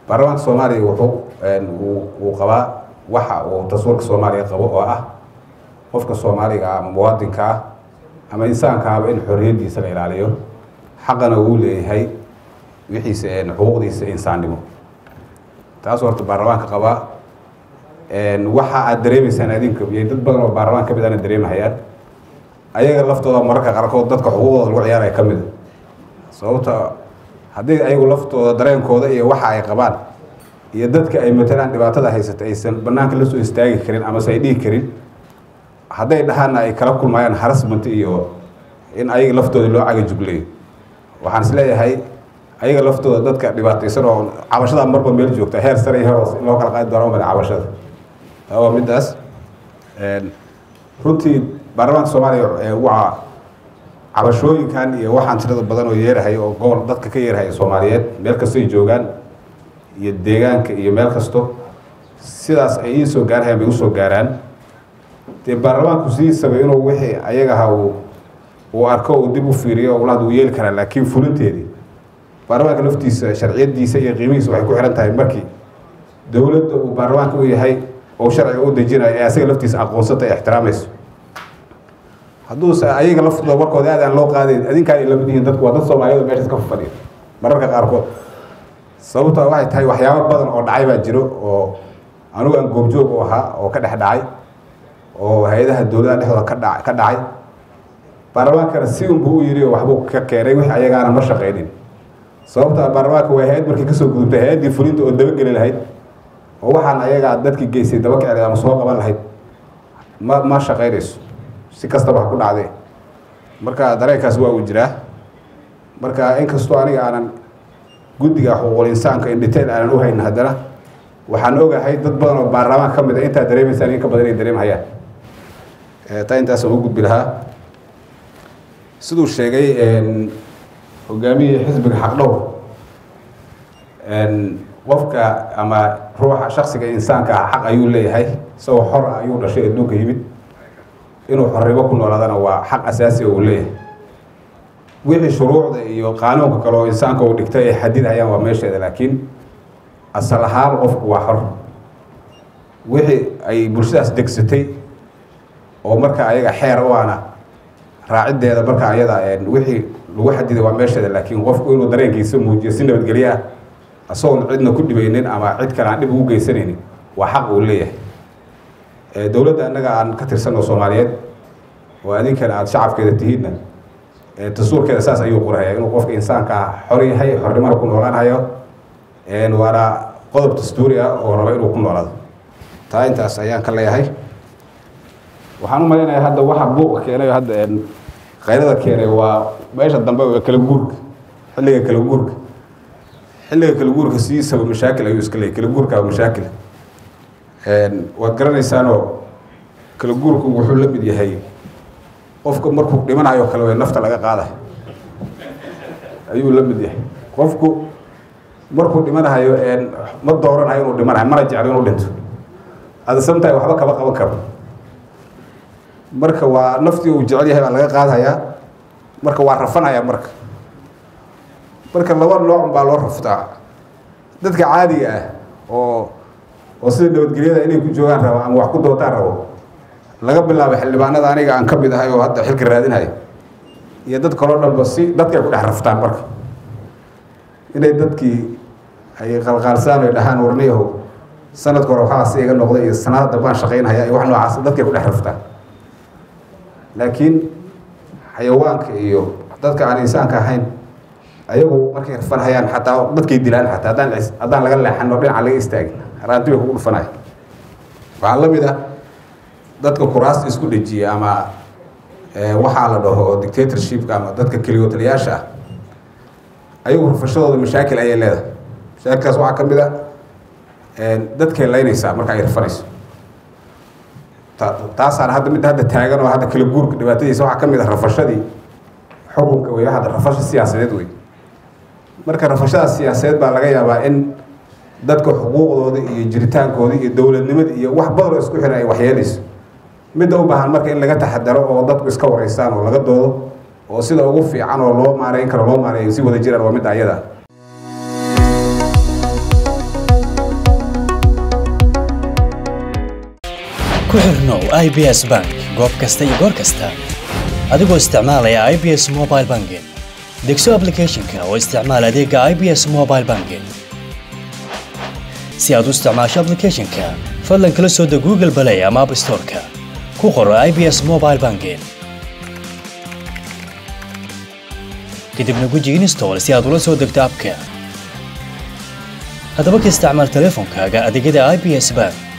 baarlamaanka soomaaliya wuxuu uu qabaa waxa uu dastuurka soomaaliya qabo oo ah qofka soomaaliga ah ama muwaadinka ah ama insaankaaba in xorriyaddiisa la ilaaliyo xaqana uu leeyahay wixiisa xuquuqdiisa insaannimo taas horta baarlamaanka qabaa waxa aad dareemaysaan adinka iyo dad badan oo baarlamaan ka mid ana dareemahayaan ayaga laftooda mararka qaarkood dadka xuquuqdooda lagu ciyaaraya ka mida sababta haddii ayagu laftooda dareenkooda iyo waxa ay qabaan iyo dadka ay matalaan dhibaatada haysata aysan banaanka la soo istaagi karin amase ay dhihi karin hadday dhahaana ay kala kulmayaan harassment iyo in ayaga laftooda loo cagajugleeyo waxaan is leeyahay ayaga laftooda dadka dhibaataysan oo cabashada marba meel joogta heer sare iyo heer hoos in loo kala qaadi doono male cabashada taa waa middaas runtii baarlamaanka soomaaliya waa cabashooyinkan iyo waxaan tirada badan oo yeerahay oo gobol dadka ka yeerahay soomaaliyeed meel kastoy joogaan iyo deegaanka iyo meel kasto sidaas ay ii soo gaarhayaan bay usoo gaaraan dee baarlamaanku sidiisaba inuu wixii ayagaha uu uu arko uu dib u fiiriyo ulaad uu yeeli karaa laakiin fulinteedii baarlamaanka laftiisa sharciyadiisa iyo qiimihiisa waxay ku xihan tahay markii dowladda uu baarlamaanka u yahay oo sharciga u dejinayo ee asaga laftiisa aqoonsata ee ixtiraamayso hadduuse ayaga laftooda warkooda aad aan loo qaadayn adinkaan lamid yihiin dadku waa dad soomaaliyad meeshaas ka fadhiya mararka qaarkood sababta waxay tahay waxyaabo badan oo dhacay baa jiro oo anigu aan goobjoog u ahaa oo ka dhex dhacay oo hay-adaha dowladaha dhexdooda ka dha ka dhacay baarlamaankana si unbuu u yiri oo waxbuu ka keenay wixii ayagaana ma shaqaynin sababta baarlamaanka waa hay-ad markii kasoo gudubtay hay-addii fulinta oo dabageli lahayd oo waxaan ayagaa dadkii geystay daba kicday ama soo qaban lahayd ma ma shaqaynayso si kastaba ha ku dhacdee marka dareenkaas waa uu jiraa marka inkastoo aniga aanan guddiga xuquuqul insaanka in detail aanan u haynin haddana waxaan ogahay dad badan oo baarlamaan ka mid a intaa dareemaysaan in ka badan ay dareemhayaan taa intaasaan u gudbi lahaa siduu sheegay hogaamiyihii xisbiga xaqdhow qofka ama ruuxa shaksiga insaanka ah xaq ayuu leeyahay isagoo xor ah ayuu dhashay adduunka yimid inuu xornimo ku noolaadana waa xaq asaasi oo uu leeyahay wixii shuruucda iyo qaanuunka kale oo insaanka uu dhigtay ay xadidhayaan waa meesheeda laakiin asal ahaan qofku waa xor wixii ay bulshadaas degsatay oo marka ayaga xeer u ana raaciddeeda marka ayada wixii lagu xadiday waa meesheeda laakiin qofku inuu dareenkiisa muujiyo si nabadgelyo ah isagoon cidna ku dhibaynin ama cid kale aan dhib ugu geysanaynin waa xaq uu leeyahay dowladda annaga aan ka tirsanoo soomaaliyeed oo adinkana aada shacabkeeda tihiinna dastuurkeeda saas ayuu qorahaya inuu qofka insaanka ah xor yahay xornimana ku noolaanhayo waana qodob dastuuri ah oo raba inuu ku noolaado taa intaas ayaan ka leeyahay waxaan u malaynayaa hadda waxa buuqa keenay hadda kayrada keenay waa meesha dambe waa kala guurka xilliga kala guurka xilliga kala guurka sidiisaba mashaakil ayuu iska leeyay kala guurka waa mashaakil waad garanaysaanoo kala guurku wuxuu la mid yahay qofka markuu dhimanayo kale way nafta laga qaada ayuu la mid yahay qofku markuu dhimanahayo ma dooranayo inuu dhimanayo mana jeclo inuu dhinto ada samtahay waxba kama qaban karo marka waa naftii uu jecel yahay baa laga qaadhayaa marka waa rafanaya marka marka laba noocun baa loo raftaa dadka caadiga ah oo oo sida nabadgelyada inay ku joogaan rabo ama wax ku dootaan rabo laga bilaabo xildhibaanada aniga aan ka mid ahay oo hadda xilka raadinhayo iyo dad kaloo dhanba si dadkay ku dhex raftaan marka inay dadkii ay qalqaalsaan ay dhahaan warniyahow sanadka hore waxaas iga noqday iyo sanada dambaan shaqaynhaya iyo wax noocaas dadkay ku dhex raftaan laakiin xayawaanka iyo dadka aan insaanka ahayn ayagu markay rafanhayaan xataa dadkay dilaan xataa haddaan haddaan laga leexan oo dhinaca laga istaagin raanti bay kugu dhufanaya waxaa la mid ah dadka kuraasta isku dhejiya ama waxaa la dhaho dictatorshipka ama dadka keligootaliyaasha ah ayagu rafashadooda mashaakil ayay leedahay mashaakilkaas waxaa ka mid a dadkay laynaysaa marka ay rafanayso taasaana hadda midda hadda taagan oo hadda kala guurka dhibaatadiisa waxaa ka mid ah rafashadii xukunka wey hadda rafasha siyaasadeed wey marka rafashadaas siyaasadeed baa laga yaabaa in dadka xuquuqdooda iyo jiritaankooda iyo dowladnimada iyo wax badan oo isku xiran ay waxyeelayso midda u baahan marka in laga taxadaro oo dadku iska wareysaan oo laga doodo oo sida ugu fiican oo loo maareyn karo loo maareeyo si wada jiraan waa midda ayada ku xirnow i b s bank goob kasta iyo goor kasta adigoo isticmaalaya i b s mobile banking degso applicationka oo isticmaal adeega i b s mobile banking si aad u isticmaasho applicationka fadlan kala soo deg google play ama app storeka ku qoro i b s mobile banking kadibna guji install si aad ula soo degto abka haddaba ka isticmaal teleefonkaaga adeegyada i b s bank